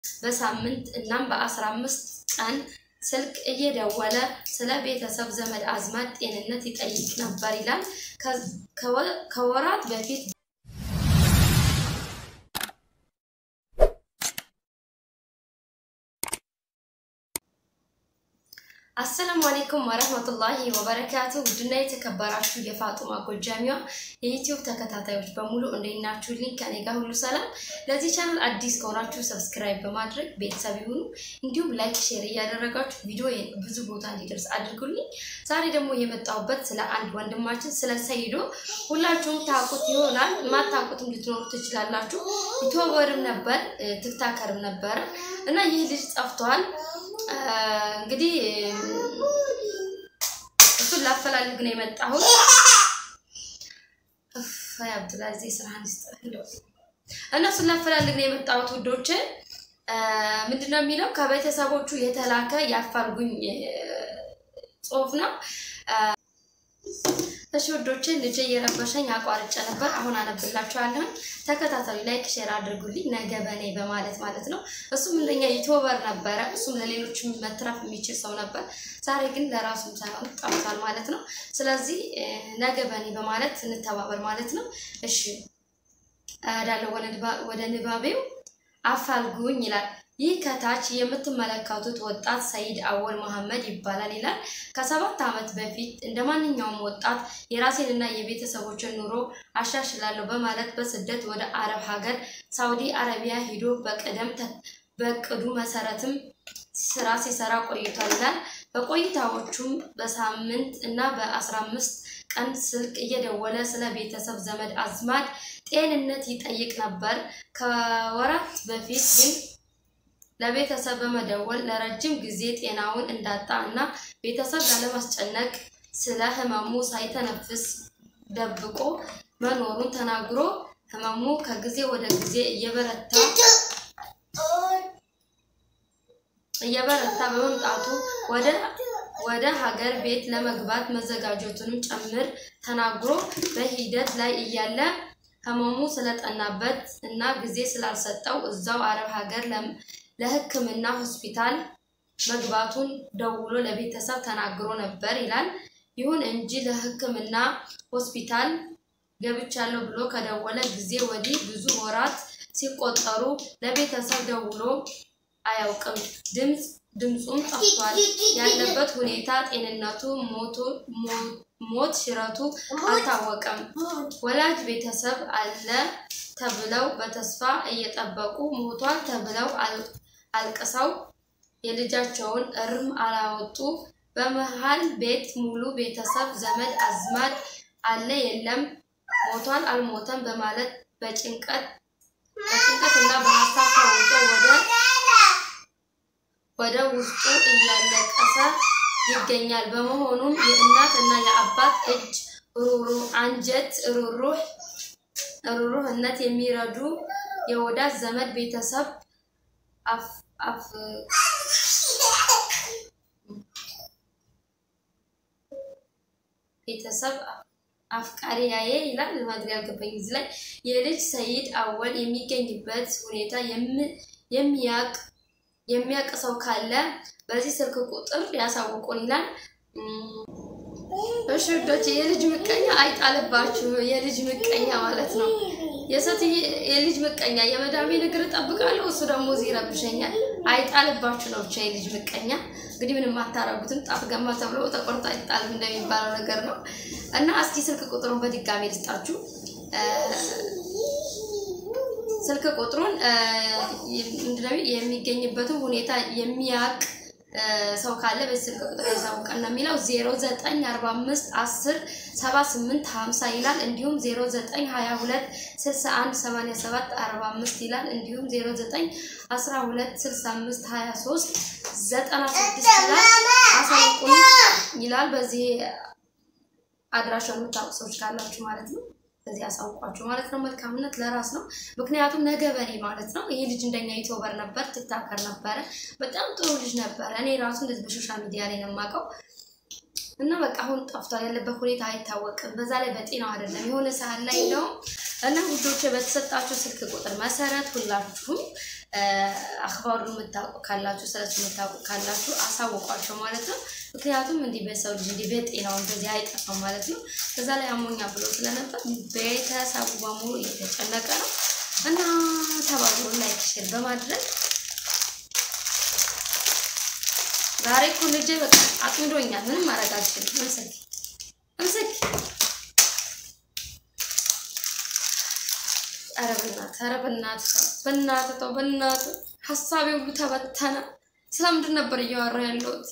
በሳምንት እናም በአስራ አምስት ቀን ስልክ እየደወለ ስለ ቤተሰብ ዘመድ አዝማድ ጤንነት ይጠይቅ ነበር ይላል። ከወራት በፊት አሰላሙ አሌይኩም ወረህመቱላሂ ወበረካቱ። ውድና የተከበራችሁ የፋጡማ ጎጃሚዋ የዩቲዩብ ተከታታዮች በሙሉ እንዴት ናችሁልኝ? ከኔ ጋር ሁሉ ሰላም። ለዚህ ቻናል አዲስ ከሆናችሁ ሰብስክራይብ በማድረግ ቤተሰብ ይሁኑ። እንዲሁም ላይክ፣ ሼር እያደረጋችሁ ቪዲዮ ብዙ ቦታ እንዲደርስ አድርጉልኝ። ዛሬ ደግሞ የመጣሁበት ስለ አንድ ወንድማችን ስለ ሰይዶ ሁላችሁም ታውቁት ይሆናል፣ የማታውቁትም ልትኖሩ ትችላላችሁ። ዩቲዩበርም ነበር፣ ትክታከርም ነበረ እና ይህ ልጅ ጠፍቷል። እንግዲህ እሱን ላፈላልግ ነው የመጣሁት። አብዱልአዚዝ ስራህን ይስጥልኝ። እነሱን ላፈላልግ ነው የመጣሁት ውዶች። ምንድነው የሚለው ከቤተሰቦቹ የተላከ ያፋልጉኝ ጽሁፍ ነው። እሺ ውዶቼ ልጄ እየረበሸኝ አቋርጬ ነበር። አሁን አነብላችኋለሁ። ተከታታዩ ላይክ ሼር አድርጉልኝ። ነገ በኔ በማለት ማለት ነው። እሱም እንደኛ ዩቲዩበር ነበረ። እሱም ለሌሎች መትረፍ የሚችል ሰው ነበር። ዛሬ ግን ለራሱም ሳይሆን ጠፍቷል ማለት ነው። ስለዚህ ነገ በኔ በማለት እንተባበር ማለት ነው። እሺ እዳለው ወደ ንባቤው አፋልጉኝ ይላል። ይህ ከታች የምትመለከቱት ወጣት ሰይድ አወል መሐመድ ይባላል ይላል። ከሰባት ዓመት በፊት እንደ ማንኛውም ወጣት የራሴንና የቤተሰቦችን ኑሮ አሻሽላለሁ በማለት በስደት ወደ አረብ ሀገር ሳውዲ አረቢያ ሂዶ በቅደም በቅዱ መሰረትም ስራ ሲሰራ ቆይቷል ይላል። በቆይታዎቹም በሳምንት እና በአስራ አምስት ቀን ስልክ እየደወለ ስለ ቤተሰብ ዘመድ አዝማድ ጤንነት ይጠይቅ ነበር። ከወራት በፊት ግን ለቤተሰብ በመደወል ለረጅም ጊዜ ጤናውን እንዳጣ እና ቤተሰብ ላለማስጨነቅ ስለ ህመሙ ሳይተነፍስ ደብቆ መኖሩን ተናግሮ ህመሙ ከጊዜ ወደ ጊዜ እየበረታ እየበረታ በመምጣቱ ወደ ወደ ሀገር ቤት ለመግባት መዘጋጀቱንም ጭምር ተናግሮ በሂደት ላይ እያለ ህመሙ ስለጠናበት እና ጊዜ ስላልሰጠው እዛው አረብ ሀገር ለሕክምና ሆስፒታል መግባቱን ደውሎ ለቤተሰብ ተናግሮ ነበር ይላል። ይሁን እንጂ ለሕክምና ሆስፒታል ገብቻለሁ ብሎ ከደወለ ጊዜ ወዲህ ብዙ ወራት ሲቆጠሩ ለቤተሰብ ደውሎ አያውቅም። ድምፅ ድምፁም ጠፍቷል። ያለበት ሁኔታ፣ ጤንነቱ፣ ሞት ሽረቱ አልታወቀም። ወላጅ ቤተሰብ አለ ተብለው በተስፋ እየጠበቁ ሞቷል ተብለው አልቅሰው የልጃቸውን እርም አላወጡ። በመሃል ቤት ሙሉ ቤተሰብ ዘመድ አዝማድ አለ የለም፣ ሞቷል አልሞተም በማለት በጭንቀት በጭንቀት እና በሀሳብ ተውጦ ወደ ወደ ውስጡ እያለቀሰ ይገኛል። በመሆኑም የእናት እና የአባት እጅ ሩሩህ አንጀት ሩሩህ ሩሩህነት የሚረዱ የወዳጅ ዘመድ ቤተሰብ ቤተሰብ አፍቃሪያዬ ይላል ማድሪያ ያልገባኝ እዚህ ላይ የልጅ ሰይድ አወል የሚገኝበት ሁኔታ የሚያቅ የሚያውቅ ሰው ካለ በዚህ ስልክ ቁጥር ያሳውቁን ይላል። እሺ ውዶች፣ የልጅ ምቀኛ አይጣልባችሁ። የልጅ ምቀኛ ማለት ነው የሰት የልጅ ምቀኛ የመዳሜን እግር እጠብቃለሁ እሱ ደግሞ እዚህ ይረብሸኛል። አይጣልባችሁ ነው ብቻ የልጅ ምቀኛ። እንግዲህ ምንም አታረጉትም። ጣፍ ገማ ተብሎ ተቆርጦ አይጣልም እንደሚባለው ነገር ነው እና እስኪ ስልክ ቁጥሩን በድጋሚ ልስጣችሁ። ስልክ ቁጥሩን የሚገኝበትን ሁኔታ የሚያውቅ ሰው ካለ በዚህ ስልክ ቁጥር ያሳውቀን ነው የሚለው 0945 10 78 50 ይላል። እንዲሁም 0922 61 87 45 ይላል። እንዲሁም 09 12 65 23 96 ይላል። አሳውቁን ይላል። በዚህ አድራሻ የምታውቁ ሰዎች ካላችሁ ማለት ነው በዚህ አሳውቋችሁ ማለት ነው። መልካምነት ለራስ ነው። ምክንያቱም ነገ በኔ ማለት ነው። ይሄ ልጅ እንደኛ ዩቲዩበር ነበር፣ ትክታከር ነበረ። በጣም ጥሩ ልጅ ነበረ። እኔ ራሱ እንደዚህ በሶሻል ሚዲያ ላይ ነው የማውቀው። እና በቃ አሁን ጠፍቷል። ያለበት ሁኔታ አይታወቅም። በዛ ላይ በጤናው አይደለም። የሆነ ሰዓት ላይ እንደውም እና ውዶች በተሰጣችሁ ስልክ ቁጥር መሰረት ሁላችሁም አክባሩን የምታውቁ ካላችሁ ስለሱ የምታውቁ ካላችሁ አሳውቋቸው ማለት ነው። ምክንያቱም እንዲህ በሰው ልጅ እንዲህ በጤናው እንደዚህ አይጠፋም ማለት ነው። በዛ ላይ አሞኛ ብሎ ስለነበር ቤተሰቡ በሙሉ እየተጨነቀ ነው እና ተባብሮ ላይክ ሼር በማድረግ ዛሬ እኮ ልጄ በቃ አጥምዶኛል። ምንም ማድረግ አልችልም። እምስክ እምስክ ኧረ በእናትህ ኧረ በእናትህ በእናትህ ተው በእናትህ ሀሳቤ ሁሉ ተበተነ። ስለምንድን ነበር እያወራሁ ያለሁት?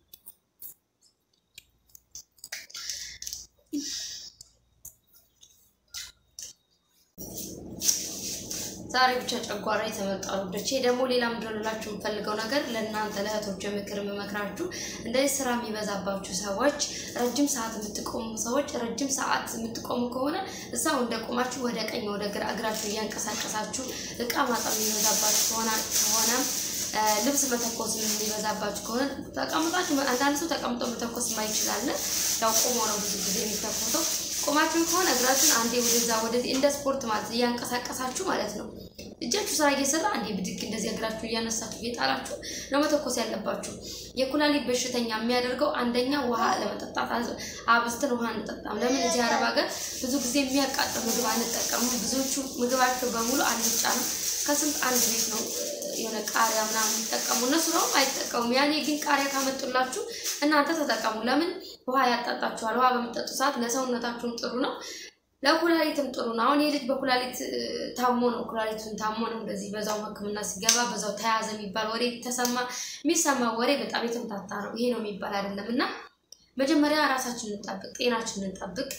ዛሬ ብቻ ጨጓራ የተመጣ ውዶቼ። ደግሞ ሌላ ምንድን ነው ልላችሁ የምፈልገው ነገር ለእናንተ ለእህቶች ምክር የምመክራችሁ እንደዚህ ስራ የሚበዛባችሁ ሰዎች፣ ረጅም ሰዓት የምትቆሙ ሰዎች፣ ረጅም ሰዓት የምትቆሙ ከሆነ እዛው እንደቆማችሁ ወደ ቀኝ ወደ ግራ እግራችሁ እያንቀሳቀሳችሁ እቃ ማጠብ የሚበዛባችሁ ከሆነ ከሆነ ልብስ መተኮስ የሚበዛባችሁ ከሆነ ተቀምጣችሁ፣ አንዳንድ ሰው ተቀምጦ መተኮስ የማይችላለ ያው ቆሞ ነው ብዙ ጊዜ የሚተኮሰው። ቆማችሁ ከሆነ እግራችሁን አንዴ ወደዛ ወደዚህ እንደ ስፖርት ማለት እያንቀሳቀሳችሁ ማለት ነው። እጃችሁ ስራ እየሰራ አንዴ ብድግ እንደዚህ እግራችሁ እያነሳችሁ እየጣላችሁ ነው መተኮስ ያለባችሁ። የኩላሊት በሽተኛ የሚያደርገው አንደኛ ውሃ ለመጠጣት አብዝተን ውሃ አንጠጣም። ለምን እዚህ አረብ ሀገር ብዙ ጊዜ የሚያቃጥል ምግብ አንጠቀሙም። ብዙዎቹ ምግባቸው በሙሉ አልጫ ነው። ከስንት አንድ ቤት ነው የሆነ ቃሪያ ምናምን የሚጠቀሙ እነሱ ደግሞ አይጠቀሙም። ያኔ ግን ቃሪያ ካመጡላችሁ እናንተ ተጠቀሙ። ለምን ውሃ ያጣጣችኋል። ውሃ በምጠጡ ሰዓት ለሰውነታችሁም ጥሩ ነው፣ ለኩላሊትም ጥሩ ነው። አሁን ይህ ልጅ በኩላሊት ታሞ ነው ኩላሊቱን ታሞ ነው እንደዚህ በዛው ሕክምና ሲገባ በዛው ተያዘ የሚባል ወሬ ተሰማ። የሚሰማ ወሬ በጣም የተምታታ ነው። ይሄ ነው የሚባል አይደለም። እና መጀመሪያ ራሳችንን እንጠብቅ፣ ጤናችንን እንጠብቅ።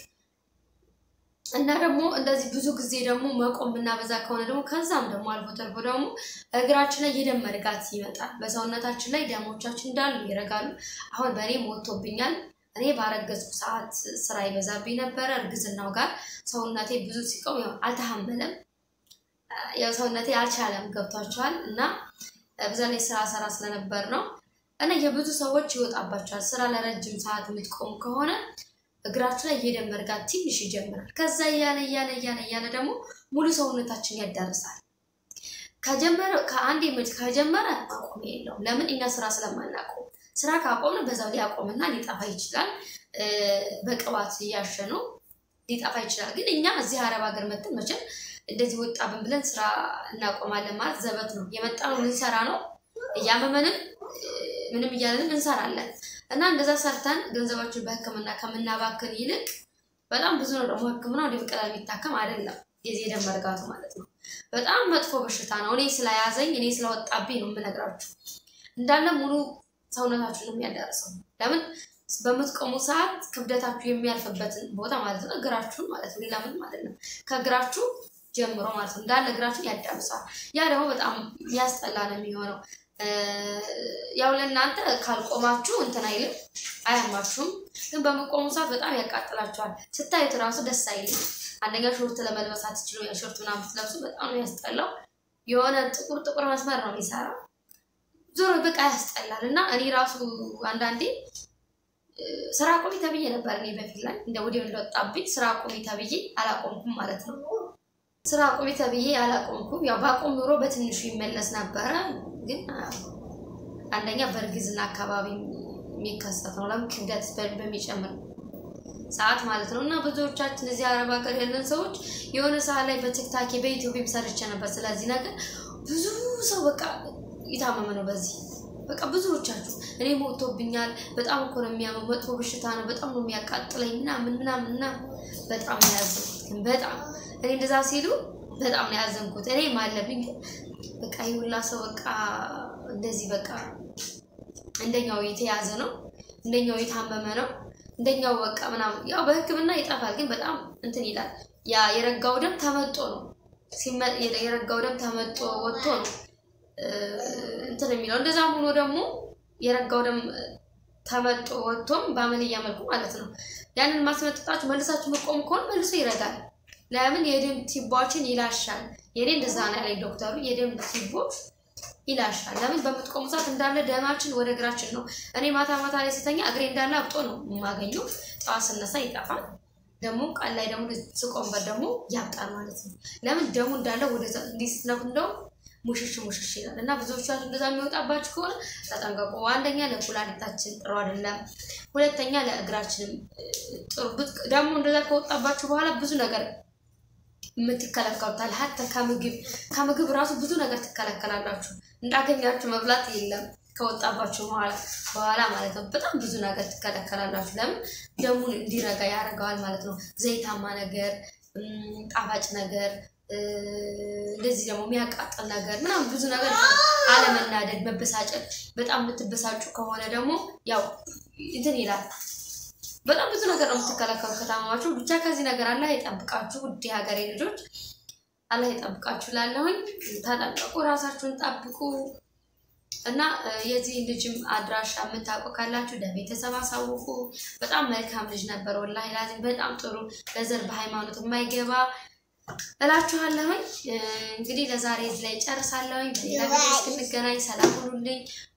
እና ደግሞ እንደዚህ ብዙ ጊዜ ደግሞ መቆም ብናበዛ ከሆነ ደግሞ ከዛም ደግሞ አልፎ ተርፎ ደግሞ እግራችን ላይ የደም መርጋት ይመጣል። በሰውነታችን ላይ ደሞቻችን እንዳሉ ይረጋሉ። አሁን በእኔ ሞቶብኛል። እኔ ባረገዝኩ ሰዓት ስራ ይበዛብኝ ነበረ። እርግዝናው ጋር ሰውነቴ ብዙ ሲቆም ያው አልተሐመለም፣ ያው ሰውነቴ አልቻለም። ገብቷቸዋል። እና በዛ ላይ ስራ ሰራ ስለነበር ነው እና የብዙ ሰዎች ይወጣባቸዋል። ስራ ለረጅም ሰዓት የምትቆሙ ከሆነ እግራችሁ ላይ የደም መርጋት ትንሽ ይጀምራል። ከዛ እያለ እያለ እያለ እያለ ደግሞ ሙሉ ሰውነታችን ያዳርሳል። ከጀመረ ከአንድ ምት ከጀመረ ማቆም የለውም። ለምን እኛ ስራ ስለማናቆም፣ ስራ ካቆምን በዛው ሊያቆምና ሊጠፋ ይችላል። በቅባት እያሸ ነው ሊጠፋ ይችላል። ግን እኛ እዚህ አረብ ሀገር መጥተን መቼም እንደዚህ ወጣብን ብለን ስራ እናቆማለን ማለት ዘበት ነው። የመጣነው ልንሰራ ነው። እያመመንም ምንም እያለንም እንሰራለን እና እንደዛ ሰርተን ገንዘባችን በሕክምና ከምናባክን ይልቅ በጣም ብዙ ነው። ደግሞ ሕክምና ወደ በቀላል የሚታከም አይደለም። የዚህ የደም መርጋቱ ማለት ነው። በጣም መጥፎ በሽታ ነው። እኔ ስለያዘኝ እኔ ስለወጣብኝ ነው የምነግራችሁ። እንዳለ ሙሉ ሰውነታችሁን ነው የሚያዳርሰው። ለምን በምትቆሙ ሰዓት ክብደታችሁ የሚያልፍበትን ቦታ ማለት ነው፣ እግራችሁን ማለት ነው። ሌላ ምን ማለት ነው? ከእግራችሁ ጀምሮ ማለት ነው እንዳለ እግራችሁን ያዳርሰዋል። ያ ደግሞ በጣም የሚያስጠላ ነው የሚሆነው ያው ለእናንተ ካልቆማችሁ እንትን አይልም አያማችሁም። ግን በመቆሙ ሰዓት በጣም ያቃጥላችኋል። ስታዩት እራሱ ደስ አይልም። አንደኛ ሾርት ለመልበስ አትችሉ። ያ ሾርት ምናምን ብትለብሱ በጣም ነው ያስጠላው። የሆነ ጥቁር ጥቁር መስመር ነው የሚሰራ ዞሮ በቃ ያስጠላል። እና እኔ ራሱ አንዳንዴ ስራ ቆሚ ተብዬ ነበር። እኔ በፊት ላይ እንደ ወዲያው እንደወጣብኝ ስራ ቆሚ ተብዬ አላቆምኩም ማለት ነው። ስራ ቆሚ ተብዬ አላቆምኩም። ያው ባቆም ኑሮ በትንሹ ይመለስ ነበረ ግን አንደኛ በእርግዝና አካባቢ የሚከሰት ነው። ለምን ክብደት በሚጨምር ሰዓት ማለት ነው። እና ብዙዎቻችን እዚህ አረብ ሀገር ያለን ሰዎች የሆነ ሰዓት ላይ በቲክታክ በኢትዮጵያ ሰርቼ ነበር ስለዚህ ነገር ብዙ ሰው በቃ የታመመ ነው በዚህ በቃ ብዙዎቻችሁ እኔ ሞቶብኛል፣ በጣም እኮ ነው የሚያመው፣ መጥፎ በሽታ ነው፣ በጣም ነው የሚያቃጥለኝ ምናምን ምናምን እና በጣም ነው ያዘንኩት። ግን በጣም እኔ እንደዛ ሲሉ በጣም ነው ያዘንኩት። እኔ ማለብኝ ግን በቃ ይሁላ ሰው በቃ እንደዚህ በቃ እንደኛው የተያዘ ነው፣ እንደኛው የታመመ ነው፣ እንደኛው በቃ ምናምን ያው በሕክምና ይጠፋል፣ ግን በጣም እንትን ይላል። ያ የረጋው ደም ተመጦ ነው የረጋው ደም ተመጦ ወጥቶ ነው እንትን የሚለው። እንደዛም ሆኖ ደግሞ የረጋው ደም ተመጦ ወጥቶም በአመልያ መልኩ ማለት ነው። ያንን ማስመጠጣችሁ መልሳችሁ መቆም ከሆነ መልሶ ይረጋል። ለምን የደም ቲቧችን ይላሻል። የኔ እንደዛ ነው ያለኝ ዶክተሩ። የደም ቲቦ ይላሻል። ለምን በምትቆሙ ሰዓት እንዳለ ደማችን ወደ እግራችን ነው። እኔ ማታ ማታ ላይ ስተኛ እግሬ እንዳለ አብጦ ነው የማገኘው። ጠዋት ስነሳ ይጠፋል። ደግሞ ቀን ላይ ደግሞ ስቆምበት ደግሞ ያብጣል ማለት ነው። ለምን ደሙ እንዳለ ወደ እንዲህ ስትነኩ እንደውም ሙሽሽ ሙሽሽ ይላል እና ብዙዎቻችሁ እንደዛ የሚወጣባችሁ ከሆነ ተጠንቀቁ። አንደኛ ለኩላሊታችን ጥሩ አይደለም፣ ሁለተኛ ለእግራችንም ጥሩ ደግሞ እንደዛ ከወጣባችሁ በኋላ ብዙ ነገር የምትከለከሉታል። ሀተ ከምግብ ከምግብ ራሱ ብዙ ነገር ትከለከላላችሁ። እንዳገኛችሁ መብላት የለም ከወጣባችሁ በኋላ በኋላ ማለት ነው። በጣም ብዙ ነገር ትከለከላላችሁ። ለምን ደሙን እንዲረጋ ያደርገዋል ማለት ነው። ዘይታማ ነገር፣ ጣፋጭ ነገር እንደዚህ ደግሞ የሚያቃጥል ነገር ምናምን ብዙ ነገር አለመናደድ፣ መበሳጨት። በጣም የምትበሳጩ ከሆነ ደግሞ ያው እንትን ይላል። በጣም ብዙ ነገር ነው የምትከለከሉ ከታማማችሁ። ብቻ ከዚህ ነገር አላህ ይጠብቃችሁ ውድ ሀገሬ ልጆች፣ አላህ ይጠብቃችሁ። ላለሁኝ ተጠንቀቁ፣ ራሳችሁን ጠብቁ እና የዚህ ልጅም አድራሻ የምታውቁ ካላችሁ ለቤተሰብ አሳውቁ። በጣም መልካም ልጅ ነበር ወላሂ ላዚም በጣም ጥሩ በዘር በሃይማኖት የማይገባ እላችኋለሁኝ። እንግዲህ ለዛሬ እዚህ ላይ ጨርሳለሁኝ። በሌላ ቪዲዮ እስክንገናኝ ሰላም ሁኑልኝ።